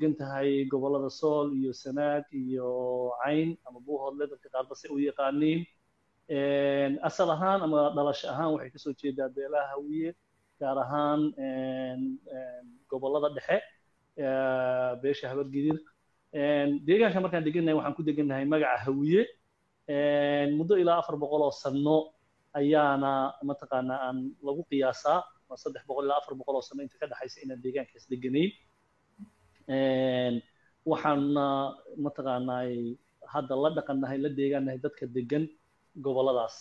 degan tahay gobollada sool iyo sanaag iyo cayn ama buuhoodle dadka qaarba se u yaqaaniin asal ahaan ama dhalasho ahaan waxay kasoo jeedaa beelaha hawiye gaar ahaan gobollada dhexe beesha habargidir deegaanka markaan degannahay waxaan ku degannahay magaca hawiye muddo ilaa afar boqol oo sanno ayaana mataqaanaa aan lagu qiyaasaa saddex boqol ilaa afar boqol oo sano inta ka dhexaysa inaan deegaankaas deganayn waxaana mataqaanaa hadda la dhaqannahay la deegaannahay dadka degan gobolladaas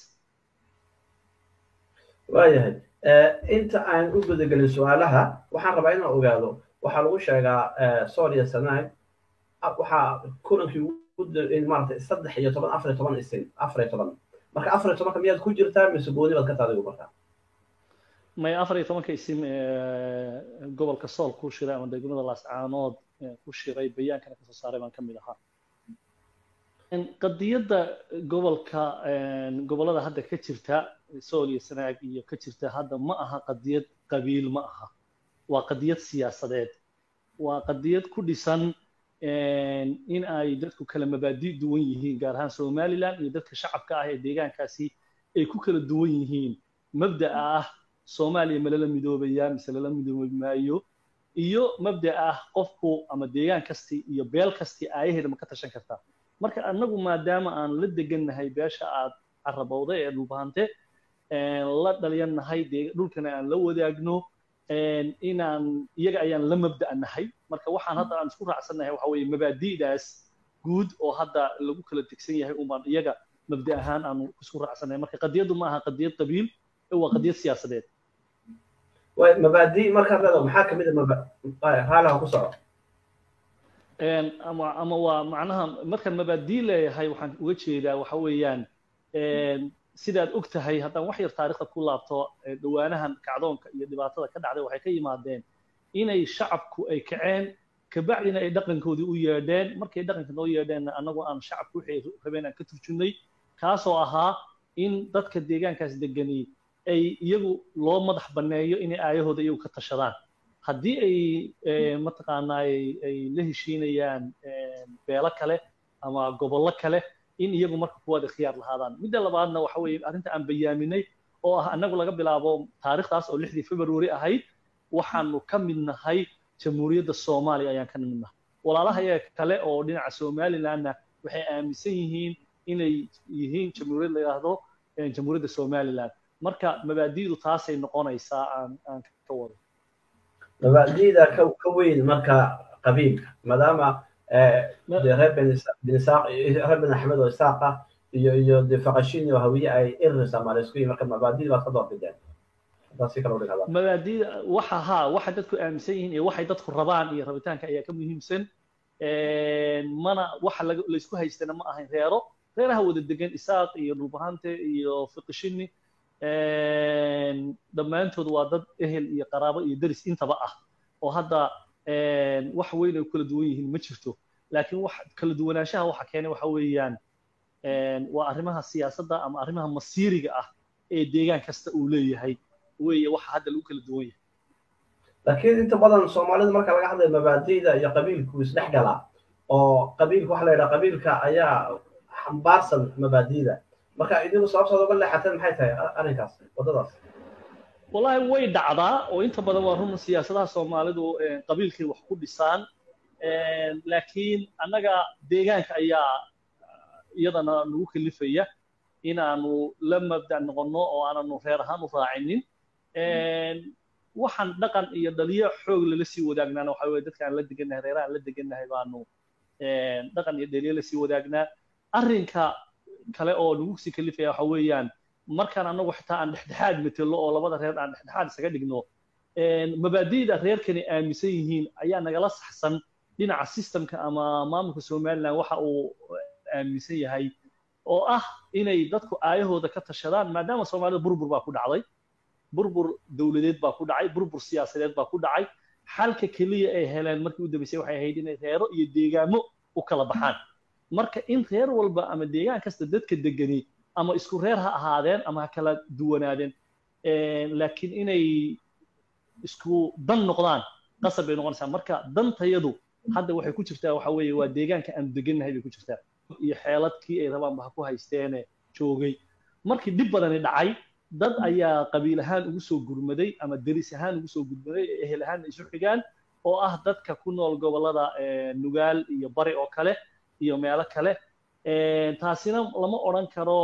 waayahay inta aan u gudagelin su-aalaha waxaan rabaa inaan ogaado waxaa lagu sheegaa sool iyo sanaag waxaa kulankii maarata saddex iyo toban afar iyo toban isin afar iyo toban marka afar iyo tobanka miyaad ku jirtaa mise gooni baad ka taadigu markaa may afar iyo tobanka isim gobolka sool ku shiray ama degmada laascaanood ku shiray bayaankana kasoo saaray baan ka mid ahaa qadiyadda gobolka gobollada hadda ka jirta sool iyo sanaag iyo ka jirta hadda ma aha qadiyad qabiil ma aha waa qadiyad siyaasadeed waa qadiyad ku dhisan in ay dadku kala mabaadi duwan yihiin gaar ahaan somaliland iyo dadka shacabka ah ee deegaankaasi ay ku kala duwan yihiin mabda'a ah soomaaliya ma lala midoobayaa mise lala midoobi maayo iyo mabda ah qofku ama deegaan kasti iyo beel kasti aayaheeda ma ka tashan kartaa marka annagu maadaama aan la degannahay beesha aad carabowda ee dhulbahante la dhalyannahay dhulkana aan la wadaagno inaan iyaga ayaan la mabda'nahay marka waxaan hadda aan isku raacsannahay waxa weeye mabaadi'daas guud oo hadda lagu kala tegsan yahay umbaan iyaga mabda ahaan aanu isku raacsannahay marka qadiyaddu ma aha qadiyad qabiil waa qadiyad siyaasadeed mabaadi markaad leedahay maxaa kamid a raalaha ku soco ama ama waa macnaha markaan mabaadi leeyahay waxaan uga jeedaa waxa weeyaan sidaad og tahay haddaan wax yar taariikhda ku laabto dhawaanahan kacdoonka iyo dhibaatada ka dhacday waxay ka yimaadeen inay shacabku ay kaceen kabacdina ay dhaqankoodii u yeedheen markay dhaqanka noo yeedheen annagu aan shacabku waxay rabeen aan ka turjunnay kaasoo ahaa in dadka deegaankaas degani ay iyagu loo madax banneeyo inay aayahooda iyagu ka tashadaan haddii ay mataqaanaa ay la heshiinayaan beelo kale ama gobollo kale in iyagu marka kuwaad ikhtiyaar lahaadaan midda labaadna waxa weeye arrinta aan bayaaminay oo ah annagu laga bilaabo taariikhdaas oo lixdii february ahayd waxaanu ka mid nahay jamhuuriyadda soomaaliya ayaan ka mid nahay walaalaha iyaga kale oo dhinaca somalilandna waxay aaminsan yihiin inay yihiin jamhuuriyad la yidhaahdo jamhuuriyadda somaliland marka mabaadi'du taasay noqonaysaa aan aan ka wado mabaadi'da ka ka weyn marka qabiilka maadaama reer benisaaq reer ben axmed oo isaaqa iyo iyo de faqashin iyo hawiye ay irir soomaaliya isku yihin marka mabaadi'da baad ka doorbideen haddaad si kale udhigada mabaadi'da waxa haa waxa dadku aaminsan yihiin iyo waxay dadku rabaan iyo rabitaanka ayaa ka muhiimsan mana waxa laysku haystana ma ahayn reero reeraha wada degan isaaq iyo dhulbahante iyo fiqishini dhammaantood waa dad ehel iyo qaraabo iyo deris intaba ah oo hadda wax weyn ay kala duwan yihiin ma jirto laakiin wax kala duwanaanshaha waxa keenay waxa weeyaan waa arrimaha siyaasadda ama arrimaha masiiriga ah ee deegaan kasta uu leeyahay weeye waxa hadda lagu kala duwan yahay laakiin inta badan soomaalida marka laga hadlayo mabaadi'da iyo qabiilku isdhex galaa oo qabiilka waxa la yidhaha qabiilka ayaa xambaarsan mabaadi'da marka idigu sababtaad uga leexateen maxay tahay arrinkaas waddadaas wallahi way dhacdaa oo inta badan waa run siyaasadaha soomaalidu qabiilkay wax ku dhisaan laakiin annaga deegaanka ayaa iyadana nagu kalifaya inaanu la mabda noqonno oo aananu reer ahaan u raacinin waxaan dhaqan iyo dhaliyo xoog lala sii wadaagnaana waxa weye dadka aan la degannahay reeraha aan la degannahay baanu dhaqan iyo dhaliyo lasii wadaagnaa arrinka kale oo nagu sii kalifaya waxa weeyaan markaan annagu xitaa aan dhexdhexaad metelo oo labada reer aan dhexdhexaad isaga dhigno mabaadi'da reerkani aaminsan yihiin ayaa nagala saxsan dhinaca systemka ama maamulka somaliland waxa uu aaminsan yahay oo ah inay dadku aayahooda ka tashadaan maadaama soomaalida burbur baa ku dhacday burbur dowladeed baa ku dhacay burbur siyaasadeed baa ku dhacay xalka keliya ay heleen markii u dambeysay waxay ahayd inay reero iyo deegaamo u kala baxaan marka in reer walba ama deegaan kasta dadka degani ama isku reer ha ahaadeen ama ha kala duwanaadeen laakiin inay isku dan noqdaan qasab bay noqonaysaa marka dantayadu hadda waxay ku jirtaa waxa weeye waa deegaanka aan degannahay bay ku jirtaa iyo xeeladkii ay rabaanba ha ku haysteene joogay markii dhib badani dhacay dad ayaa qabiil ahaan ugu soo gurmaday ama deris ahaan ugu soo gurmaday ee ehel ahaan isu xigaan oo ah dadka ku nool gobollada nugaal iyo bari oo kale iyo meelo kale taasina lama odhan karo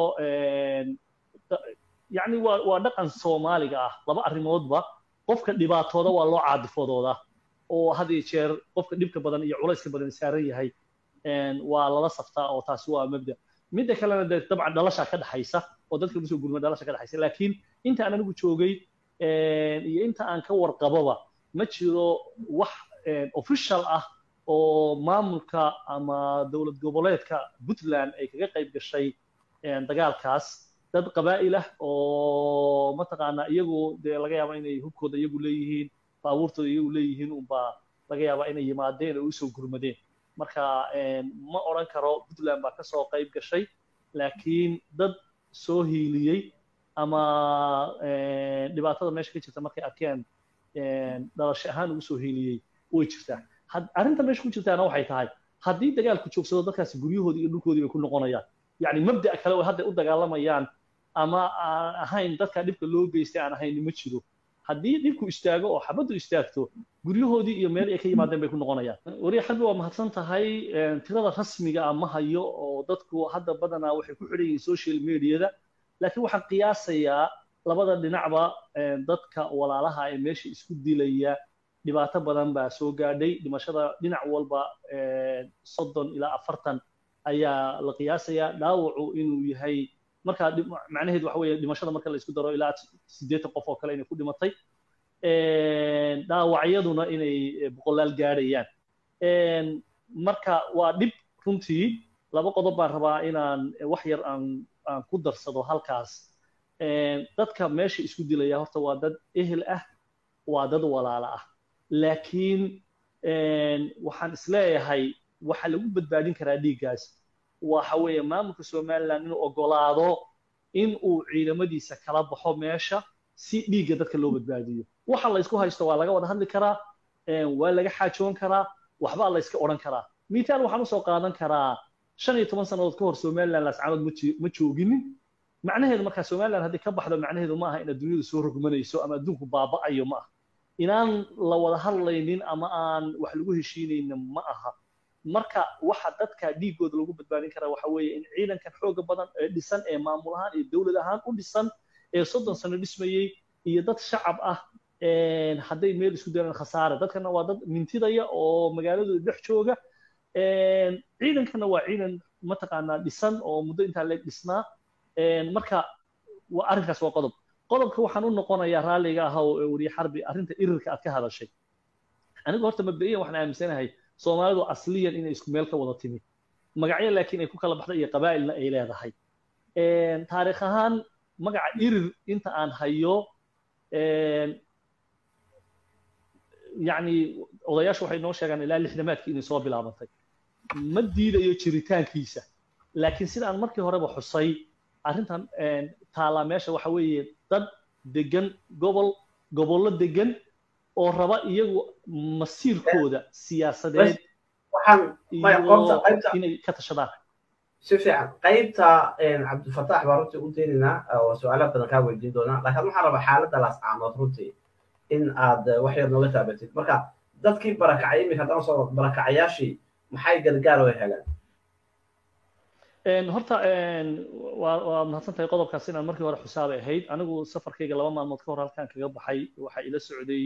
yacni waa waa dhaqan soomaaliga ah laba arrimoodba qofka dhibaatooda waa loo caadifadooda oo had iyo jeer qofka dhibka badan iyo culayska badan saaran yahay waa lala saftaa oo taasi waa mabda midda kalena dee dabcan dhalashaa ka dhaxaysa oo dadka usoo gurma dhalasha ka dhaxaysa laakiin inta aan anigu joogay iyo inta aan ka warqaboba ma jiro wax official ah oo maamulka ama dowlad goboleedka puntland ay kaga qayb gashay dagaalkaas dad qabaa'il ah oo mataqaanaa iyagu dee laga yaaba inay hubkooda iyagu leeyihiin baabuurtooda iyagu leeyihiin unbaa laga yaabaa inay yimaadeen oo usoo gurmadeen marka ma odhan karo puntland baa kasoo qayb gashay laakiin dad soo hiiliyey ama dhibaatada meesha ka jirta markay arkeen dhalasho ahaan ugu soo hiiliyey way jirtaa arrinta meesha ku jirtaana waxay tahay haddii dagaalku joogsado dadkaasi guryahoodii iyo dhulkoodii bay ku noqonayaan yacni mabda'a kale oo hadda u dagaalamayaan ama aan ahayn dadka dhibka loo geystay aan ahayn ma jiro haddii dhibku istaago oo xabaddu istaagto guryahoodii iyo meel ay ka yimaadeen bay ku noqonayaan wariya xalbi waa mahadsan tahay tirada rasmiga ah ma hayo oo dadku hadda badanaa waxay ku xidhan yihiin social mediada laakiin waxaan qiyaasayaa labada dhinacba dadka walaalaha ee meesha isku dilaya dhibaato badan baa soo gaadhay dhimashada dhinac walba soddon ilaa afartan ayaa la qiyaasayaa dhaawacu inuu yahay markaa macnaheedu waxa weeye dhimashada marka la isku daro ilaa siddeetan qof oo kale inay ku dhimatay dhaawacyaduna inay boqolaal gaadhayaan marka waa dhib runtii laba qodob baan rabaa inaan wax yar aan aan ku darsado halkaas dadka meesha isku dilaya horta waa dad ehel ah waa dad walaala ah laakiin waxaan isleeyahay waxa lagu badbaadin karaa dhiiggaas waxa weeye maamulka somaliland inuu ogolaado in uu ciidamadiisa kala baxo meesha si dhiigga dadka loo badbaadiyo waxa la isku haysto waa laga wada hadli karaa waa laga xaajoon karaa waxbaa la iska odhan karaa mitaal waxaan usoo qaadan karaa shan iyo toban sannadood ka hor somaliland laascaanood ma jooginin macnaheedu markaa somaliland haddii ka baxdo macnaheedu ma aha in adduunyadu soo rogmanayso ama adduunku baaba'ayo ma aha inaan la wada hadlaynin ama aan wax lagu heshiinaynin ma aha marka waxa dadka dhiigooda lagu badbaadin karaa waxa weeye in ciidankan xooga badan ee dhisan ee maamul ahaan iyo dowlad ahaan u dhisan ee soddon sano dhismayey iyo dad shacab ah hadday meel isku dalaan khasaare dadkana waa dad mintidaya oo magaaladooda dhex jooga ciidankana waa ciidan mataqaanaa dhisan oo muddo intaa leeg dhisnaa marka arrinkaas waa qodob qodobka waxaan u noqonayaa raalliga ah oo weriye xarbi arrinta irirka aad ka hadashay anigu horta mabda'iyan waxaan aaminsanahay soomaalidu asliyan inay isku meel ka wada timi magacyo laakiin ay ku kala baxday iyo qabaa'ilna ay leedahay taariikh ahaan magaca irir inta aan hayo yacni odayaashu waxay noo sheegaan ilaa lixdamaadkii inay soo bilaabantay ma diidayo jiritaankiisa laakiin sida aan markii horeba xusay arrintan taalaa meesha waxa weeye dad degan gobol gobollo degan oo raba iyagu masiirkooda siyaasadeed inay ka tashadaan si fiican qaybta cabdifatax baa runtii u daynaynaa oo su-aalaha badan kaa weydiin doonaa laakiin waxaan rabaa xaaladda laascaanood runtii in aad wax yar nooga taabatid marka dadkii barakacay iminka haddaan soo barakacayaashii maxay gargaar oo heleen horta waa waa mahadsan tahay qodobkaas inaan markii hore xusaabay ahayd anigu safarkayga laba maalmood ka hor halkaan kaga baxay waxaa ila socday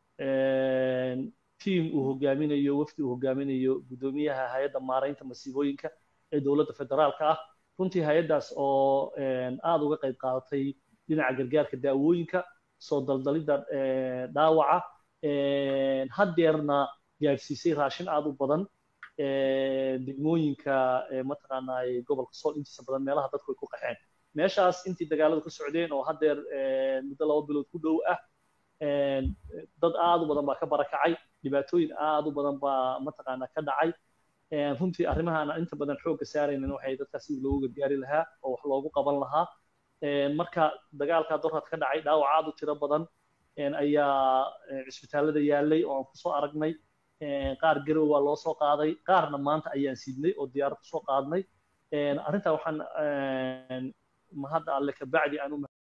tiam uu hogaaminayo wafdi uu hogaaminayo guddoomiyaha hay-adda maaraynta masiibooyinka ee dowladda federaalka ah runtii hay-addaas oo aada uga qayb qaadatay dhinaca gargaarka daawooyinka soo daldalidda dhaawaca haddeerna gaadhsiisay raashin aada u badan degmooyinka mataqaanaa gobolka sool intiisa badan meelaha dadku ay ku qaxeen meeshaas intii dagaaladu ka socdeen oo haddeer muddo laba bilood ku dhow ah dad aad u badan baa ka barakacay dhibaatooyin aad u badan baa mataqaanaa ka dhacay runtii arrimahaan inta badan xoogga saaraynan waxay dadkaas sidii loogu gargaari lahaa oo wax loogu qaban lahaa marka dagaalka dorad ka dhacay dhaawac aad u tiro badan ayaa cisbitaallada yaalay oo aan kusoo aragnay qaar garow waa loo soo qaaday qaarna maanta ayaan sidnay oo diyaarad kusoo qaadnay arrintaa waxaan mahadda alle kabacdi aan u